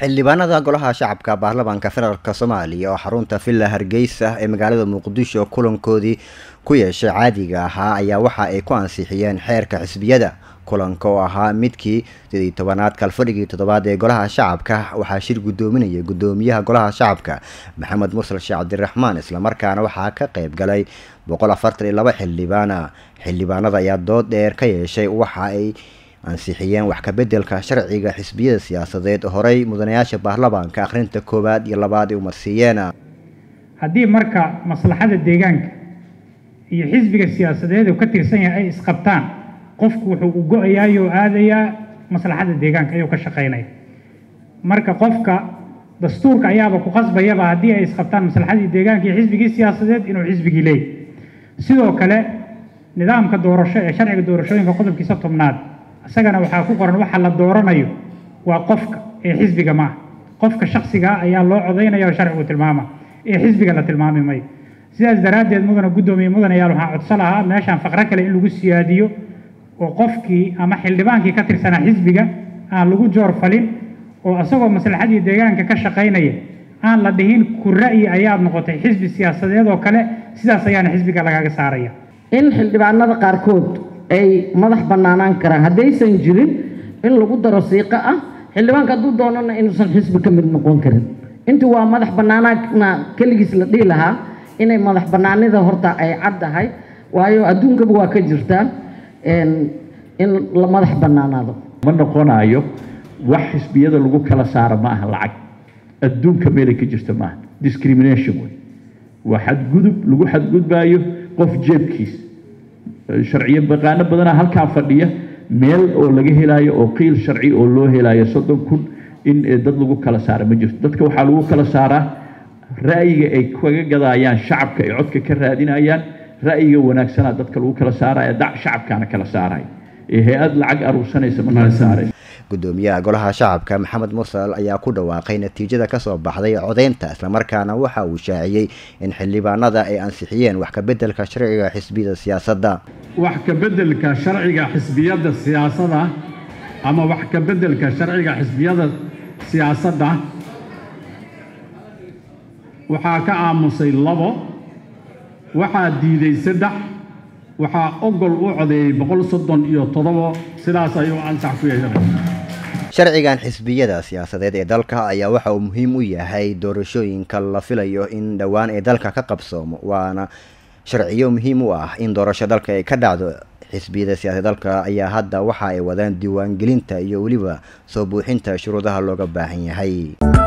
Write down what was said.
xildhibaanada golaha shacabka baarlamaanka federaalk soomaaliya oo xarunta villa hargeysa ee magaalada muqdisho kulankoodii ku yeeshay caadiga ahaa ayaa waxa ay ku ansixiyeen xeerka xisbiyada kulanka oo ahaa midkii sidii tobanaad kalfadhigii toddobaad ee golaha shacabka waxaa shir guddoominayay guddoomiyaha golaha shacabka maxamed mursal sheekh cabdiraxmaan islamarkaana waxaa ka qeyb galay boqol afartan iyo laba xildhibaana xildhibaanada ayaa dood dheer ka yeeshay waxa ay ansixiyeen wax kabedelka sharciga xisbiyada siyaasadeed horey mudanayaasha baarlamaanka akhrinta koowaad iyo labaad ay umarsiiyeen haddii marka maslaxada deegaanka iyo xisbiga siyaasadeed uu ka tirsan yahay ay isqabtaan qofku wuxuu u go-ayaayoo aadayaa maslaxada deegaanka ayuu ka shaqaynaya marka qofka dastuurka ayaaba ku qasbayaba haddii ay isqabtaan maslaxadii deegaanka iyo xisbigii siyaasadeed inuu xisbigii leeyahy sidoo kale nidaamka doorasho ee sharciga doorashooyinka qodobkiisa tobnaad isagana waxaa ku qoran waxa la dooranayo waa qofka ee xisbiga maaha qofka shaksigaa ayaa loo codaynaya oo sharcigu tilmaama ee xisbiga la tilmaami mayo sidaas daraaddeed mudana guddoomiye mudanayaal waxaan codso lahaa meeshaan faqro kale in lagu siyaadiyo oo qofkii ama xildhibaankii ka tirsanaa xisbiga aan lagu joor falin oo isagoo maslaxadii deegaanka ka shaqaynaya aan la dhihin ku ra'yi ayaad noqotay xisbi siyaasadeed oo kale sidaas ayaana xisbiga lagaga saaraya in xildhibaanada qaarkood ay madax bannaanaan karaan haddaysan jirin in lagu daro siiqo ah xildhibaanka hadduu doonana inuusan xisbi ka mid noqon karin intii waa madax bannaanaana keligiis la dhihi lahaa inay madax bannaanida horta ay caddahay waayo adduunkaba waa ka jirtaa in la madax bannaanaado ma noqonayo wax xisbiyada lagu kala saaro ma aha lacag adduunka meelay ka jirta maaha discrimination wey waa xadgudub lagu xadgudbaayo qof jeebkiis sharciyo baqaano badanaa halkaa fadhiya meel oo laga helaayo oo qiil sharci oo loo helaayo soddon kun in dad lagu kala saara ma jirto dadka waxaa lagu kala saaraa ra'yiga ay kaga gadaayaan shacabka ay codka ka raadinayaan ra'yiga wanaagsanaa dadka lagu kala saaraya dac shacabkaana kala saaraya ee hay-ad lacag aruursanaysa ma kala saaraysa guddoomiyaha golaha shacabka maxamed mursal ayaa ku dhawaaqay natiijada kasoo baxday codeynta islamarkaana waxa uu shaaciyey in xildhibaanada ay ansixiyeen wax kabedelka sharciga xisbiyada siyaasadda wax kabedelka sharciga xisbiyada siyaasadda ama wax kabedelka sharciga xisbiyada siyaasadda waxaa ka aamusay labo waxaa diiday saddex waxaa ogol u codeeyey boqol soddon iyo toddobo sidaas ayuu ansax ku yeeshanay sharcigan xisbiyada siyaasadeed ee dalka ayaa waxa uu muhiim u yahay doorashooyinka la filayo in dhowaan ee dalka ka qabsoomo waana sharciyo muhiim u ah in doorasho dalka ay ka dhacdo xisbiyada siyaasadeed dalka ayaa hadda waxa ay wadaan diiwaangelinta iyo weliba soo buuxinta shuruudaha looga baahan yahay